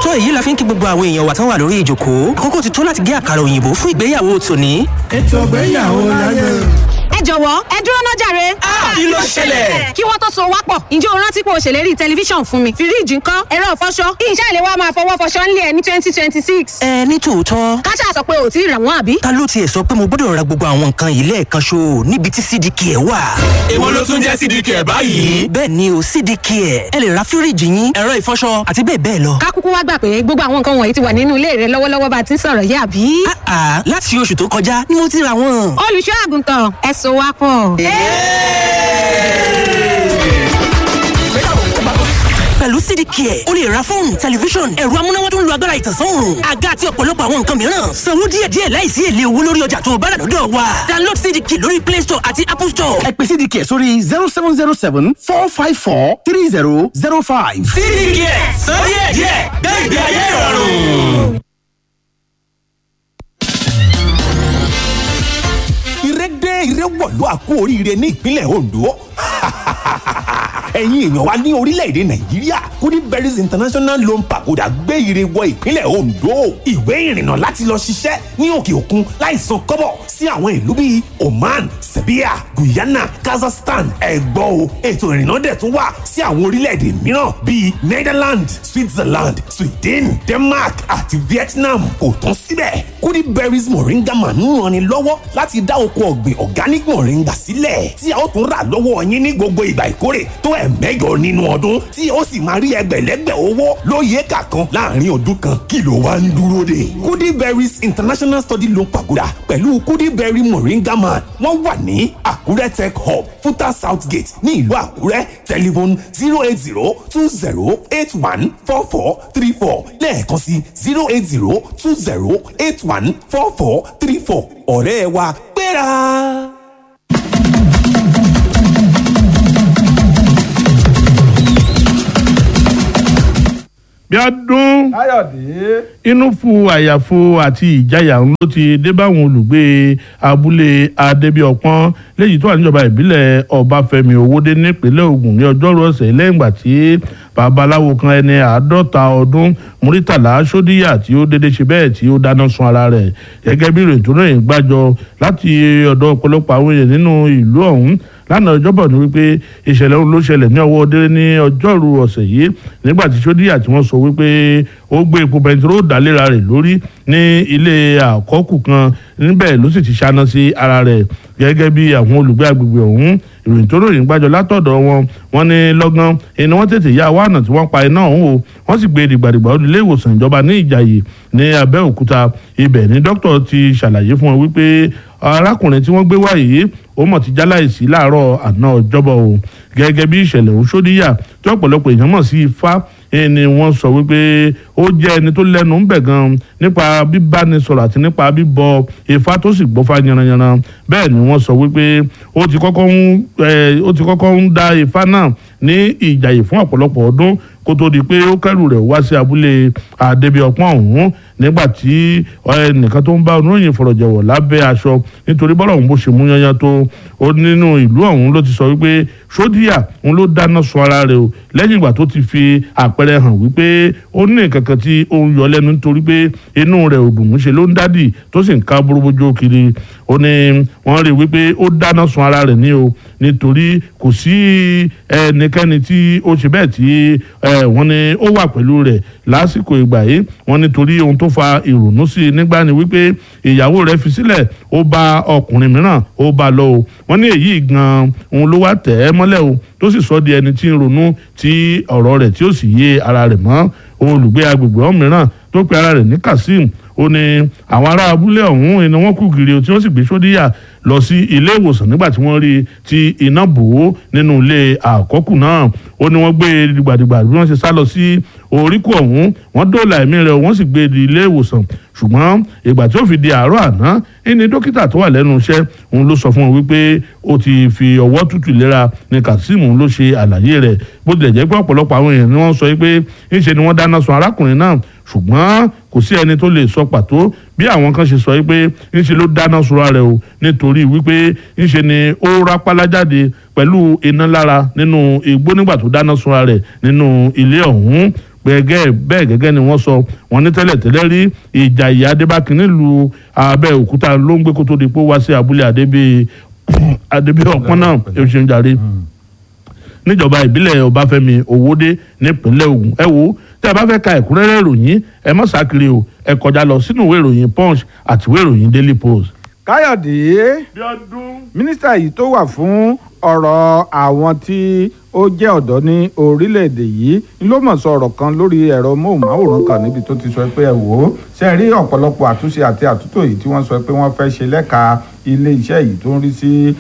tó èyí la fi ń kí gbogbo àwọn èèyàn wa tán wà lórí ìjókòó àkókò ti tó láti gé àkàrà òyìnbó fún ìgbéyàwó tòní. ètò ìgbéyàwó láyé. ẹ jọ̀wọ́ ẹ dúró náà jàre. kí ló ṣẹlẹ̀? kí wọ́n tó so wá pọ̀ ǹjẹ́ o rántí pé o ṣèlérí tẹlifíṣàn fún mi fíríìjì ńkọ́ ẹ̀rọ ìfọṣọ ìṣe ìlẹ̀ wa máa fọwọ́ fọṣọ ńlẹ̀ ní twenty twenty six. ẹ ní tòótọ́ káṣá sọ pé ò tí ì rà wọ́n àbí. ta ló tiẹ̀ sọ pé mo gbọ́dọ̀ ra gbogbo àwọn nǹkan yìí lẹ́ẹ̀kan ṣo níbi tí cdk ẹ̀ wà. èwo ló tún jẹ́ cdk ẹ̀ báyìí. bẹ́ẹ̀ ni o cdk ẹ̀ ẹ lè ra fíríìjì yín ẹ̀rọ ìfọṣọ àti bẹ́ẹ̀ bẹ́ẹ̀ lọ. ká kúkú wá gbà pé gbogbo àwọn nǹkan wọ̀nyí ti wà nínú ilé rẹ lọ́wọ́lọ́wọ́ bá a ti ń sọ̀rọ̀ yìí àbí. àà láti oṣù tó kọjá ni mo ti ra wọn. olùṣọ́ àgùntàn ẹ so wá pọ̀. pẹ̀lú cdk ẹ̀ o lè ra fóònù tẹlifíṣọ̀n ẹ̀rọ amúnáwá tó ń lo agbára ìtànsán òòrùn àga àti ọ̀pọ̀lọpọ̀ àwọn nǹkan mìíràn sanwó díẹ̀díẹ̀ láìsí èlé owó lórí ọjà tó o bá rà lọ́dọ̀ wa download cdk lórí play store àti apple store. ẹ pè cdk sórí zero seven zero seven four five four three zero zero five. cdk ẹ̀ sọ díẹ̀díẹ̀ gbé ìgbé ayé ìrọ̀rùn. ìrẹ́dẹ́ ìrẹ́wọ̀lú àkú oríire ní ìpínlẹ̀ Ondo ẹ̀yin èèyàn wa ní orílẹ̀-èdè nàìjíríà goodberries international loan pagoda gbé ire wọ ìpínlẹ̀ ondo ìwé ìrìnnà láti lọ ṣiṣẹ́ ní òkè òkun láì san kọ́bọ̀ sí àwọn ìlú bíi oman serbia guyana kazakhstan ẹ̀gbọ́ o ètò ìrìnnà dẹ̀ tún wà sí àwọn orílẹ̀-èdè mìíràn bíi netherlands switzerland sweden denmark àti vietnam kò tán síbẹ̀ goodberries moringa man ń ranni lọ́wọ́ láti dá oko ọ̀gbìn organic moringa sílẹ̀ tí a ó tún rà lọ́wọ́ yín ní gbogbo ìgbà ìkórè tó ẹ̀mẹ́jọ nínú ọdún tí ó sì máa rí ẹgbẹ̀lẹ́gbẹ̀ owó lóye éka kan láàrin ọdún kan kí ló wá ń dúró dè. goodberries international study loan pagoda pẹ̀lú goodberry moringa man wọ́n wà ní àkúrẹ́ tech hub futa south gate ní ìlú àkúrẹ́ telephone zero eight zero two zero eight one four four three four lẹ́ẹ̀kan sí zero eight zero two zero eight one four four three four ọ̀rẹ́ wa gbéra. bíọ́dún káyọ̀dé. inú fu àyàfo àti ìjayà ń ló ti dé báwọn olùgbé abúlé adébíọpọ́n léyìí tó wà níjọba ìbílẹ̀ ọbáfẹ́mi owódé nípínlẹ̀ ògùn ní ọjọ́rú ọ̀sẹ̀ lẹ́yìn ìgbà tí babaláwo kan ẹni àádọ́ta ọdún muritàlá sódíyà tí ó dédé ṣe bẹ́ẹ̀ tí ó dáná sun ara rẹ̀ gẹ́gẹ́ bí ìròyìn tó rìn gbàjọ láti ọ̀dọ̀ ọ̀pọ̀lọpọ̀ àwọn èèyàn nínú ìlú ọ̀hún lánàá ọjọ́bọ̀ ni wípé ìṣẹ̀lẹ̀ ọ̀hún ló ṣẹlẹ̀ ní ọwọ́ délé ní ọjọ́rú ọ̀sẹ̀ yìí nígbà tí sódíyà tí wọ́n sọ wípé ó gbé epo bẹntiró dálera rẹ̀ lórí ní ilé àkọ́kù kan níbẹ̀ ló sì ti ṣáná sí ara rẹ̀ gẹ́gẹ́ bí àwọn olùgbé agbègbè ọ̀hún ìròyìn tó ròyìn gbàjọ látọ̀dọ̀ wọn wọn ní lọ́gán iná wọn tètè yá wá ọ̀nà tí wọ́n pa iná ọ̀hún o wọ́n sì gbé dìgbàdìgbà ó ilé ìwòsàn ìjọba ní ìjàyè ní abẹ́òkúta ibẹ̀ ní dókítà ti ṣàlàyé fún wọn wípé arákùnrin tí wọ́n gbé wá yìí ó mọ̀ ti jáláìsí láàárọ̀ àná ọjọ́bọ̀ o gẹ́gẹ́ bí ìṣẹ̀lẹ̀ òun ṣódíyà tí ọ̀pọ̀lọpọ̀ èèyàn mọ̀ sí ifá ni wọ́n sọ wípé ó jẹ́ ẹni tó lẹ́nu ń bẹ̀ gan nípa bíbánisọ̀rọ̀ àti nípa bíbọ ifá tó sì gbọ́fá yanranyanran bẹ́ẹ̀ ni wọ́n sọ wípé ó ti kọ́kọ́ ń ó ti kọ́kọ́ ń dá ifá náà ní ìjàyè fún ọ̀pọ̀lọpọ̀ ọdún kó tó di pé ó kẹ́rù rẹ̀ wá sí abúlé àdébíọpọ́n ọ̀hún nígbà tí ẹnìkan tó ń bá oníròyìn fọ̀rọ̀jẹ̀wọ̀ lábẹ́ aṣọ nítorí bọ́lá òun bó ṣe mú yanyan tó ó nínú ìlú ọ̀hún ló ti sọ wípé sódíà òun ló dáná sun ara rẹ̀ o lẹ́yìn ìgbà tó ti fi àpẹẹrẹ hàn wípé ó ní nǹkan kan tí ó ń yọ lẹ́nu nítorí pé inú rẹ̀ ò dùn ṣe ló ń dádì tó sì ń ká bóróbójó kiri ó ní wọ́n rí wípé ó dáná sun ara rẹ̀ ní o nítorí kò sí ẹnikẹ́ni tí ó ṣe bẹ́ẹ̀ tí wọ́n ní ó wà pẹ̀lú rẹ̀ lásìkò ìgbà yìí wọ́n nítorí ohun tó fa ìrònú sí i nígbà ni wípé ìyàwó rẹ̀ fi sílẹ̀ ó bá ọkùnrin mìíràn ó bá lọ o wọ́n ní èyí gan-an òun ló wá tẹ̀ ẹ́ mọ́lẹ̀ o tó sì sọ di ẹni tí ń ronú tí ọ̀rọ̀ rẹ̀ tí ó sì yé ara rẹ̀ mọ́ olùgbé agbègbè ọ̀hún mìíràn tó pe ara rẹ̀ ní Kazeem ó ní àwọn ará abúlé ọ̀hún iná wọn kú gìrì tí wọ́n sì gbé sódíyà lọ sí ilé ìwòsàn nígbà tí wọ́n rí tí iná bò ó nínú ilé àkọ́kù náà ó ní wọ́n gbé e dìgbàdìgbà bí wọ́n ṣe sá lọ sí oríkù ọ̀hún wọ́n dóòlà ẹ̀mí rẹ̀ wọ́n sì gbé e di ilé ìwòsàn ṣùgbọ́n ìgbà tí ó fi di àárọ̀ àná ẹni dókítà tó wà lẹ́nu iṣẹ́ òun ló sọ fún wọn wípé ó ti fi ọwọ́ tútù lera ní Kazeem ló ṣe àlàyé rẹ̀ bó tilẹ̀ jẹ́ pé ọ̀pọ̀lọpọ̀ àwọn èèyàn ni wọ́n sọ pé ńṣe ni wọ́n dáná sun arákùnrin náà ṣùgbọ́n kò sí ẹni tó lè sọ pàtó bí àwọn kan ṣe sọ pé ńṣe ló dáná sunra rẹ̀ o nítorí wípé ńṣe ni ó rápálá jáde pẹ̀lú iná lára nínú igbó nígbà tó dáná sunra rẹ̀ nínú ilé ọ̀hún gbẹ̀gẹ́ bẹ́ẹ̀ gẹ́gẹ́ ni wọ́n sọ wọ́n ní tẹ́lẹ̀ tẹ́lẹ̀ rí ìjà ìyá adébákin nílùú abẹ́òkúta ló ń gbé kó tó di pé ó wá sí abúlé adébí adébí ọpọ́n náà ẹ ṣeun jàre níjọba ìbílẹ̀ ọbáfẹ́mi òwòdé nípínlẹ̀ ògùn ẹ wo tẹ́ ẹ bá fẹ́ ka ẹ̀kúnrẹ́rẹ́ ìròyìn ẹ má sákiri o ẹ kọjá lọ sínú ìwé ìròyìn punch àti ìwé ìròyìn daily post. káyọ̀dé mínísítà yìí tó wà fún ọ̀rọ̀ àwọn tí ó jẹ́ ọ̀dọ́ ní orílẹ̀-èdè yìí ló mọ̀ sọ ọ̀rọ̀ kan lórí ẹ̀rọ móhùnmáwòrán kan níbi tó ti sọ pé ẹ wò ó ṣe rí ọ̀pọ̀lọpọ̀ àtúnṣe àti àtúntò yìí tí wọ́n sọ pé wọ́n fẹ́ ṣe lẹ́ka ilé iṣẹ́ yìí tó ń rí sí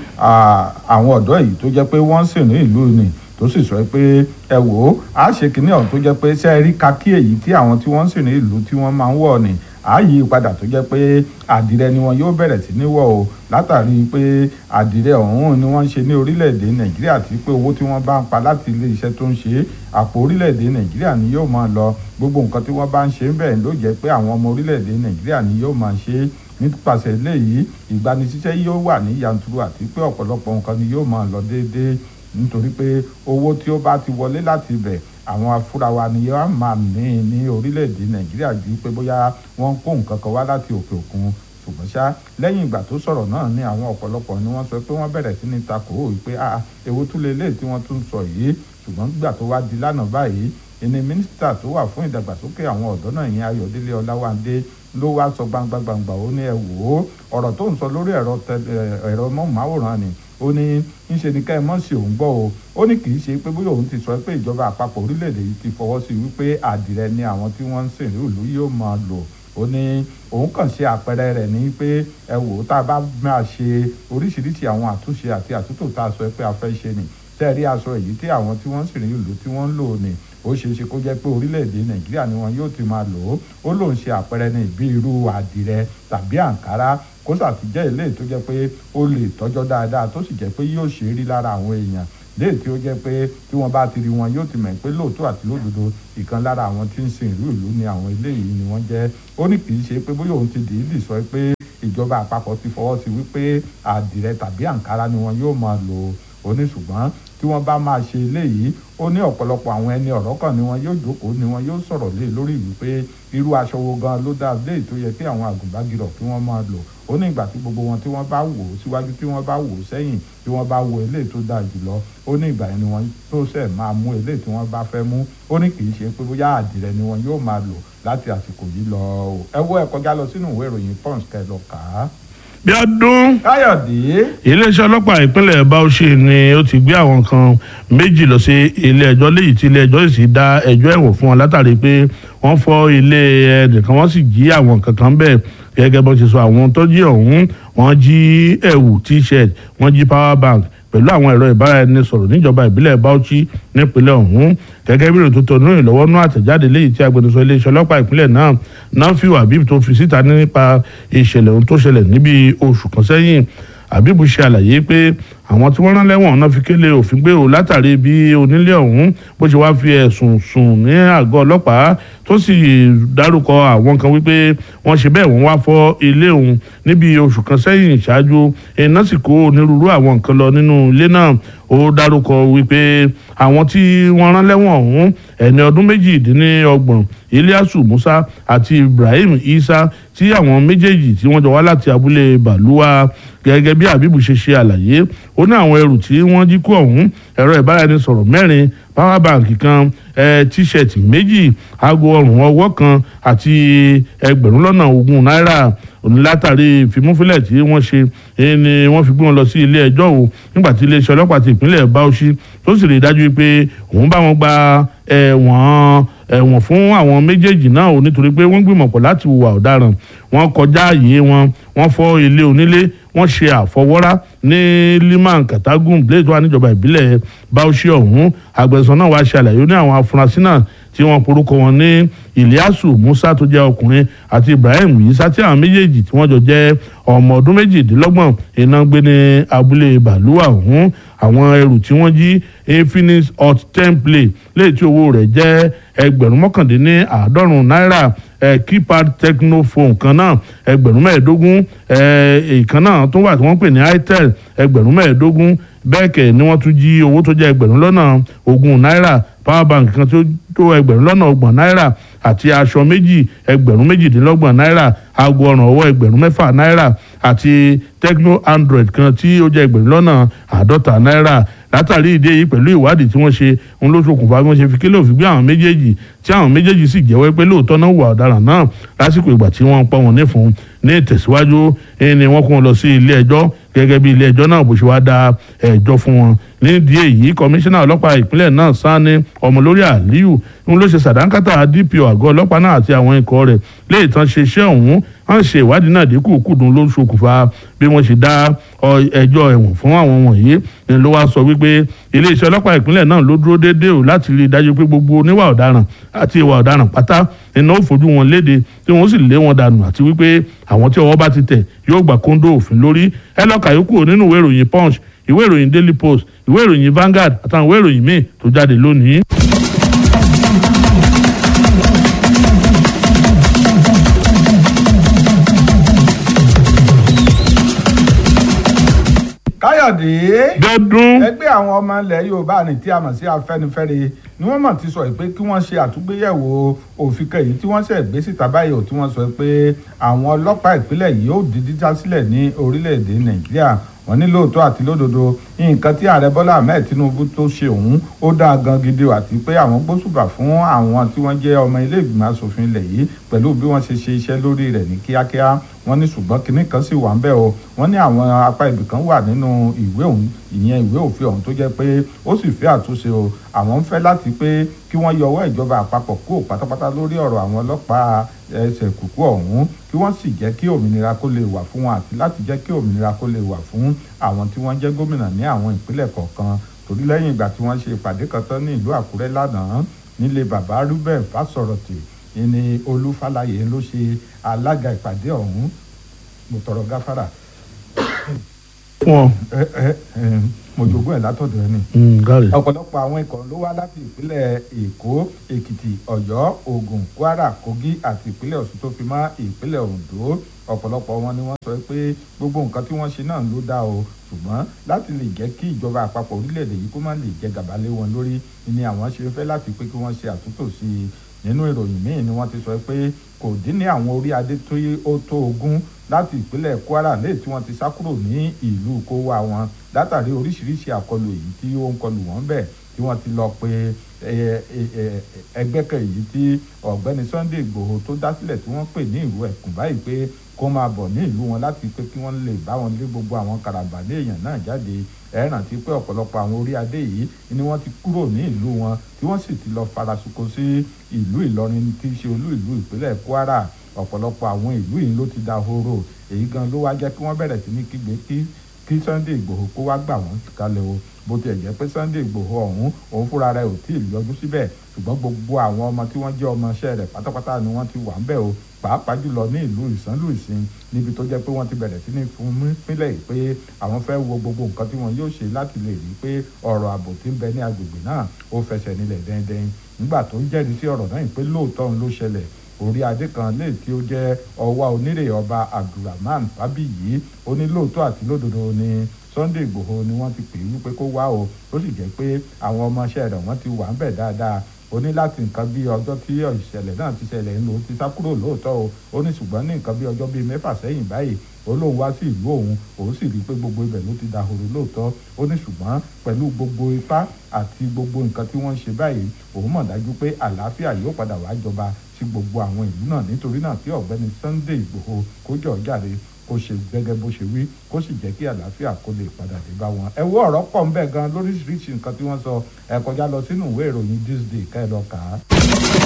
àwọn ọ̀dọ́ yìí tó jẹ́ pé wọ́n sì ní ìlú ni tó sì sọ pé ẹ wò ó a ṣe kínní ọ̀hún tó jẹ́ pé ṣe rí kakí èyí tí àwọn tí wọ́n sì ní ìlú tí wọ́n máa ń wọ̀ ni a yí padà tó jẹ́ pé àdìrẹ ni wọn yóò bẹ̀rẹ̀ sí ní wọ̀ o látàrí pé àdìrẹ ọ̀hún ni wọ́n ń ṣe ní orílẹ̀-èdè nàìjíríà tí pé owó tí wọ́n bá ń pa láti ilé iṣẹ́ tó ń ṣe àpò orílẹ̀-èdè nàìjíríà ni yóò máa lọ gbogbo nǹkan tí wọ́n bá ń ṣe ń bẹ̀ ló jẹ́ pé àwọn ọmọ orílẹ̀-èdè nàìjíríà ni yóò máa ṣe nípasẹ̀ eléyìí ìgbanisíṣẹ́ yóò wà ní yanturu àti pé ọ̀pọ̀lọpọ̀ nǹkan ni yóò máa lọ déédéé nítorí pé owó tí ó bá ti wọlé láti ibẹ̀ àwọn afúrawa ni yóò máa ní ní orílẹ̀-èdè nàìjíríà ju pé bóyá wọ́n kó nǹkan kan wá láti òkè òkun ṣùgbọ́n ṣá lẹ́yìn ìgbà tó sọ̀rọ̀ náà ní àwọn ọ̀pọ̀lọpọ̀ ni wọ́n sọ pé wọ́n bẹ̀rẹ̀ sí ní takò ó pé ah èwo tún lè lè tí wọ́n tún sọ yìí ṣùgbọ́n gbà tó wá di lánàá báyìí ẹni mínísítà tó wà fún ìdàgbàsókè àwọn ọ̀dọ́ náà yẹn ayọ̀délé ọláwándé ló wá sọ gbangba gbangba ó ní ẹ wò ó ọ̀rọ̀ tó ń sọ lórí ẹ̀rọ ẹ̀rọ mọ́ọ̀máwòrán ni ó ní ńṣe ni ká ẹ mọ̀ sí òun gbọ́ o ó ní kì í ṣe pé bóyá òun ti sọ pé ìjọba àpapọ̀ orílẹ̀-èdè yìí ti fọwọ́ sí wípé àdìrẹ ni àwọn tí wọ́n ń sìn ní ìlú yóò máa lò ó ní òun kàn ṣe àpẹẹrẹ rẹ̀ ní pé ẹ wò ó tá a bá máa ṣe oríṣiríṣi àwọn àtúnṣe àti àtúntò tá a sọ pé a fẹ́ ṣe nì tẹ́ẹ̀rí aṣọ èyí tí àwọn tí wọ́n ń sìn ní ìlú tí wọ́n ń lò ní ó ṣeé ṣe kó jẹ́ pé orílẹ̀-èdè nàìjíríà ni wọn yóò ti máa lò ó ó lòun ṣe àpẹẹrẹ ní ìbí irú àdìrẹ tàbí àǹkárá kó sàtìjẹ́ ilé tó jẹ́ pé ó lè tọ́jọ́ dáadáa tó sì jẹ́ pé yóò ṣe é rí lára àwọn èèyàn léè tí ó jẹ́ pé tí wọ́n bá ti rí wọn yóò ti mọ̀ pé lóòótọ́ àti lódodo ìkan lára àwọn tí ń sin ìlú ìlú ni àwọn eléyìí ni wọ́n jẹ́ ó ní kì í ṣe pé bóyá òun ti dìídì sọ pé ìjọba àpapọ̀ ti fọwọ́ sí wípé àdìrẹ tàbí àǹkárá ni wọn yóò máa lò ó ní ṣùgbọ́n tí wọ́n bá máa ṣe eléyìí ó ní ọ̀pọ̀lọpọ̀ àwọn ẹni ọ̀rọ̀ kan ni wọn yóò jókòó ni wọn yóò sọ̀rọ̀ lé lórí wípé irú aṣọ wo gan ló dáa léyìí tó yẹ kí àwọn àgùnbágirọ̀ kí wọ́n máa lò ó ní ìgbà tí gbogbo wọn tí wọ́n bá wò ó síwájú tí wọ́n bá wò ó sẹ́yìn tí wọ́n bá wo eléyìí tó dáa jùlọ ó ní ìgbà yẹn ni wọ́n tó ṣẹ̀ máa mú eléyìí tí wọ́n bá fẹ́ mú ó ní kì í ṣe pé bóyá àdìrẹ ni wọn yóò máa lò láti àsìkò yìí lọ ẹ wo ẹ kọjá lọ sínú ìwé ìròyìn punch kẹ lọ kà á. bí ọdún káyọ̀dé iléeṣẹ́ ọlọ́pàá ìpínlẹ̀ bauchi ni ó ti gbé àwọn kan méjì lọ sí ilé ẹjọ́ léyìí tí ilé ẹjọ́ sì dá ẹjọ́ ẹ̀wọ̀n fún wọn látàrí pé wọ́n fọ́ ilé ẹnìkan wọ́n sì jí àwọn kankan bẹ́ẹ̀ gẹ́gẹ́ bó ti sọ àwọn tó jí ọ̀hún wọ́n jí ẹ̀wù t-shirt wọ́n jí power bank pẹ̀lú àwọn ẹ̀rọ ìbáraẹnisọ̀rọ̀ níjọba ìbílẹ̀ bauchi nípínlẹ̀ ọ̀hún gẹ́gẹ́ bí ìròyìn tó tọ̀nù ìlọ́wọ́nú àtẹ̀jáde léyìí tí agbẹnusọ iléeṣẹ́ ọlọ́pàá ìpínlẹ̀ náà nafiu habib tó fi síta nípa ìṣẹ̀lẹ̀ ohun tó ṣẹlẹ̀ níbi oṣù kan sẹ́yìn habib ṣe àlàyé pé àwọn tí wọ́n rán lẹ́wọ̀n náà fi kélé òfin gbé o látàrí bí onílé ọ̀hún bó ṣe wáá fi ẹ̀sùn sùn ní àgọ́ ọlọ́pàá tó sì dárúkọ àwọn kan wípé wọ́n ṣe bẹ́ẹ̀ wọ́n wá fọ́ ilé òun níbi oṣù kan sẹ́yìn ṣáájú iná sì kó onírúurú àwọn nǹkan lọ nínú ilé náà ó dárúkọ wípé àwọn tí wọ́n rán lẹ́wọ̀n ọ̀hún ẹni ọdún méjìdínlọ́gbọ̀n Ilyasu Musa àti Ibrahim Isa tí àwọn méjèèjì tí wọ́n jọ wá láti abúlé Bàlúwà gẹ́gẹ́ bí Habibu ṣe ṣe àlàyé ó ní àwọn ẹrù tí wọ́n jí kó ọ̀hún ẹ̀rọ ìbáraẹnisọ̀rọ̀ mẹ́rin power bank kan ẹ tíṣẹ̀tì méjì aago ọrùn ọwọ́ kan àti ẹgbẹ̀rún lọ́nà ogún náírà látàrí ìfimúfilẹ̀ tí wọ́n ṣe ni wọ́n fi gbé wọn lọ sí ilé ẹjọ́ o nígbà tí iléeṣẹ́ ọlọ́pàá ti ìpínlẹ̀ Bauchi tó sì rí i dájú pé òun bá wọn gba ẹ̀wọ̀n ẹ̀wọ̀n fún àwọn méjèèjì náà o nítorí pé wọ́n gbìmọ̀pọ̀ láti hùwà ọ̀daràn wọ́n kọjá àyè wọn wọ́n fọ́ ilé onílé wọ́n ṣe àfọwọ́rá ní liman katagun blade wa níjọba ìbílẹ̀ Bauchi ọ̀hún agbẹ̀sán náà wàá ṣe àlàyé ní àwọn afurasí náà tí wọ́n porúkọ wọn ní Ilyasu Musa tó jẹ́ ọkùnrin àti Ibrahim Yisa tí àwọn méjèèjì tí wọ́n jọ jẹ́ ọmọ ọdún méjìdínlọ́gbọ̀n iná gbé ní abúlé Bàlúwà ọ̀hún àwọn ẹrù tí wọ́n jí Infinix Hot template léyìí tí owó rẹ̀ jẹ́ ẹgbẹ̀rún mọ́kàndínní àádọ́rùn-ún náírà ẹ keypad technophone kan náà ẹgbẹ̀rún mẹ́ẹ̀ẹ́dógún ẹ ìkan náà tó wà tí wọ́n pè ní itel ẹgbẹ̀rún mẹ́ẹ̀ẹ́dógún bẹ́ẹ̀ kẹ̀ ni wọ́n tún jí owó tó jẹ́ ẹgbẹ̀rún lọ́nà ogún náírà power bank kan tó tó ẹgbẹ̀rún lọ́nà ọgbọ̀n náírà àti aṣọ méjì ẹgbẹ̀rún méjìdínlọ́gbọ̀n náírà aago ọrùn ọwọ́ ẹgbẹ̀rún mẹ́fà náírà àti tecno android kan tí ó jẹ́ ẹgbẹ̀rún lọ́nà àádọ́ta náírà látàrí ìdí èyí pẹ̀lú ìwádìí tí wọ́n ṣe ń ló ṣokùnfà bí wọ́n ṣe fi kílò fi gbé àwọn méjèèjì tí àwọn méjèèjì sì jẹ́wọ́ pé lóòótọ́ náà wà ọ̀daràn náà lásìkò ìgbà tí wọ́n ń pọ́n wọn nífun ní ìtẹ̀síwájú ni wọ́n kó wọn lọ sí ilé ẹjọ́ gẹ́gẹ́ bí ilé ẹjọ́ náà bó ṣe wá da ẹjọ́ fún wọn nídìí èyí kọmíṣánná ọlọ́pàá ìpínlẹ̀ náà Sani ọmọlórí Aliyu ń ló ṣe sàdánkátà DPO àgọ́ ọlọ́pàá náà àti àwọn ikọ̀ rẹ̀ léè tán ṣe iṣẹ́ ọ̀hún wọ́n ṣe ìwádìí náà dínkù kùdùn ló ń ṣokùnfà bí wọ́n ṣe dá ẹjọ́ ẹ̀wọ̀n fún àwọn wọ̀nyí ni ló wá sọ wípé iléeṣẹ́ ọlọ́pàá ìpínlẹ̀ náà ló dúró déédéé o láti rí i dájú pé gbogbo oníwà ọ̀daràn àti ìwà ọ̀daràn pátá iná ó fojú wọn léde tí wọ́n sì lé wọn dànù àti wípé àwọn tí ọwọ́ bá ti tẹ̀ yóò gbà kóńdó òfin lórí ẹ lọ́ọ́ kàyókù nínú ìwé ìròyìn punch ìwé ìròyìn daily post ìwé ìròyìn Vanguard àtàwọn ìwé ìròyìn míì tó jáde lónìí. káyọ̀dé dọ́dún. ẹgbẹ́ àwọn ọmọ ilẹ̀ yorùbá ní tí a mọ̀ sí afẹ́nifẹ́re ni wọ́n mọ̀ ti sọ pé kí wọ́n ṣe àtúgbéyẹ̀wò òfin kẹyìn tí wọ́n ṣẹ̀ gbé síta báyìí ò tí wọ́n sọ pé àwọn ọlọ́pàá ìpínlẹ̀ yìí ó di dídá sílẹ̀ ní orílẹ̀-èdè nàìjíríà wọ́n ní lóòótọ́ àti lódodo nǹkan tí ààrẹ bọ́lá ahmed tinubu tó ṣe òun ó dáa gan gidi àti pé àwọn gbósùbà fún àwọn tí wọ́n jẹ́ ọmọ ilé ìgbìmọ̀ asòfin ilẹ̀ yìí pẹ̀lú bí wọ́n ṣe ṣe iṣẹ́ lórí rẹ̀ ní kíákíá wọ́n ní ṣùgbọ́n kinní kan sì wà ń bẹ̀ o wọ́n ní àwọn apá ibì kan wà nínú ìwé òun ìyẹn ìwé òfin ọ̀hún tó jẹ́ pé ó sì fẹ́ àtúnṣe o àwọn ń fẹ́ láti pé kí wọ́n yọ ọwọ́ ìjọba àpapọ̀ kúrò pátápátá lórí ọ̀rọ̀ àwọn ọlọ́pàá ẹsẹ̀ kùkú ọ̀hún kí wọ́n sì jẹ́ kí òmìnira kó lè wà fún wọn àti láti jẹ́ kí òmìnira kó lè wà fún àwọn tí wọ́n jẹ́ gómìnà ní àwọn ìpínlẹ̀ kọ̀ọ̀kan torí lẹ́yìn ìgbà tí wọ́n ṣe ìpàdé kan tán ní ìlú àkúrẹ́ lánàá nílé bàbá rúbẹ̀ fásọ̀rọ̀tì ní olúfàlàyé ló ṣe alága ìpàdé ọ̀hún mo tọrọ gáfárà fún ọ. ẹ ẹ ẹ mo jogún ẹ̀ látọ̀dọ̀ ẹni gáre. ọ̀pọ̀lọpọ̀ àwọn ikọ̀ ló wá láti ìpínlẹ̀ èkó èkìtì ọ̀yọ́ ògùn kwara kogi àti ìpínlẹ̀ ọ̀ṣun tó fi mọ́ ìpínlẹ̀ oǹdó ọ̀pọ̀lọpọ̀ wọn ni wọ́n sọ pé gbogbo nǹkan tí wọ́n ṣe náà ló dá o ṣùgbọ́n láti lè jẹ́ kí ìjọba àpapọ̀ orílẹ̀-èdè yìí kó má lè jẹ gàba lé wọn lórí ni àwọn ṣe fẹ́ láti pé kí wọ́n ṣe àtúntò sí i nínú ìròyìn míì ni wọ́n ti sọ pé kò dín ní àwọn orí adé tó ó tó ogún láti ìpínlẹ̀ kwara lẹ́yìn tí wọ́n ti sá kúrò ní ìlú kówá wọn látàrí oríṣiríṣi àkọlù èyí tí ó ń kọlù wọ́n bẹ̀ tí wọ́n ti lọ pé ẹgbẹ́ kan èyí tí ọ̀gbẹ́ni sunday igbòho tó dá sílẹ̀ tí wọ́n pè ní ìlú ẹ̀kún báyìí pé kó máa bọ̀ ní ìlú wọn láti pé kí wọ́n lè bá wọn lé gbogbo àwọn karambà ní èèyàn náà jáde ẹ rántí pé ọ̀pọ̀lọpọ̀ àwọn orí adé yìí ni wọ́n ti kúrò ní ìlú wọn tí wọ́n sì ti lọ farasuko sí ìlú ìlọrin tí í ṣe olú ìlú ìpínlẹ̀ kwara ọ̀pọ̀lọpọ̀ àwọn ìlú yìí ló ti da horo èyí gan ló wá jẹ́ kí wọ́n bẹ̀rẹ̀ sí ní kígbe kí kí sunday igbòho kó wá gbà wọ́n kalẹ̀ o bó tiẹ̀ jẹ́ pé sunday igbòho ọ̀hún òun fúnra rẹ̀ ò tí ì yọjú síbẹ̀ ṣùgbọ́n gbogbo àwọn ọmọ tí wọ́n jẹ́ ọmọọṣẹ́ rẹ̀ pátápátá ni wọ́n ti wà ń bẹ̀ o pàápàá jùlọ ní ìlú ìsánlù ìsìn níbi tó jẹ́ pé wọ́n ti bẹ̀rẹ̀ sí ní fún pínlẹ̀ pé àwọn fẹ́ wo gbogbo nǹkan tí wọ́n yóò ṣe láti lè rí i pé ọ̀rọ̀ ààbò tí ń bẹ ní agbègbè náà ó fẹsẹ̀ nílẹ̀ dẹ́ndẹ́n nígbà tó ń jẹ́rìí sí ọ̀rọ̀ náà pé lóòótọ́ ń ló ṣẹlẹ̀ orí adé kan lè tí ó jẹ́ ọwá onírè ọba abdulrahman fábíyì ó ní lóòótọ́ àti lódodo ni sunday igbòho ni wọ́n ti pè é wípé kó wá o ó sì jẹ́ pé àwọn ọmọọṣẹ́ rẹ̀ wọ́n ti wà ń bẹ̀ dáadáa ó ní láti nǹkan bí ọjọ́ tí ìṣẹ̀lẹ̀ náà ti ṣẹlẹ̀ ń lò ó ti sá kúrò lóòótọ́ o ó ní ṣùgbọ́n ní nǹkan bí ọjọ́ bíi mẹ́fà sẹ́yìn báyìí ó lóun wá sí ìlú òun òun sì rí i pé gbogbo ibẹ̀ ló ti dahoro lóòótọ́ ó ní ṣùgbọ́n pẹ̀lú gbogbo ipá àti gbogbo nǹkan tí wọ́n ń ṣe báyìí òun mọ̀ dájú pé àlàáfíà yóò padà wá jọba sí gbogbo àwọn ìlú náà nítorí náà kí ọ̀gbẹ́ni Sunday Ìgbòho kó jọ jàre kó ṣe gẹ́gẹ́ bó ṣe wí kó sì jẹ́ kí àlàáfíà kó lè padà dé bá wọn. ẹ wo ọ̀rọ̀ pọ̀ ń bẹ̀ gan lóríṣiríṣi nǹkan tí wọ́n sọ ẹ kọjá lọ sínú ìwé ìròyìn this day ká ẹ lọ kà á.